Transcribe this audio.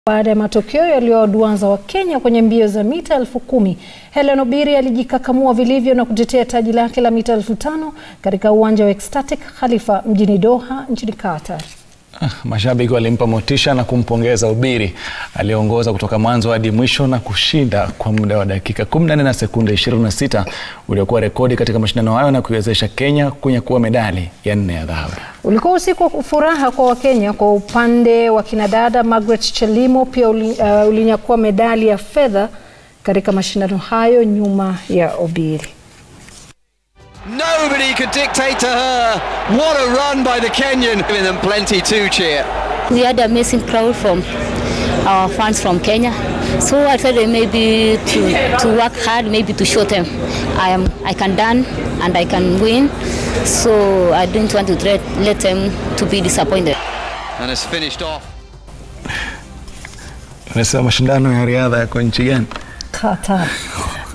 Baada ya matokeo yaliyowaduaza Wakenya kwenye mbio za mita elfu kumi, Hellen Obiri alijikakamua vilivyo na kutetea taji lake la mita elfu tano katika uwanja wa Ecstatic Khalifa mjini Doha nchini Qatar. Ah, mashabiki walimpa motisha na kumpongeza Obiri aliyeongoza kutoka mwanzo hadi mwisho na kushinda kwa muda wa dakika 14 na sekunde 26 uliokuwa rekodi katika mashindano hayo na kuiwezesha Kenya kunyakua medali ya nne ya dhahabu. Ulikuwa usiku wa furaha kwa Wakenya. Kwa upande wa kinadada, Margaret Chelimo pia uli, uh, ulinyakua medali ya fedha katika mashindano hayo nyuma ya Obiri. Nobody could dictate to her. What a run by the Kenyan. Giving them plenty to cheer. We had amazing crowd from our fans from Kenya. So I thought maybe to, to work hard, maybe to show them I am I can dance and I can win. So I didn't want to let, let them to be disappointed. And has finished off. Unasema mashindano ya riadha yako nchi gani? Qatar.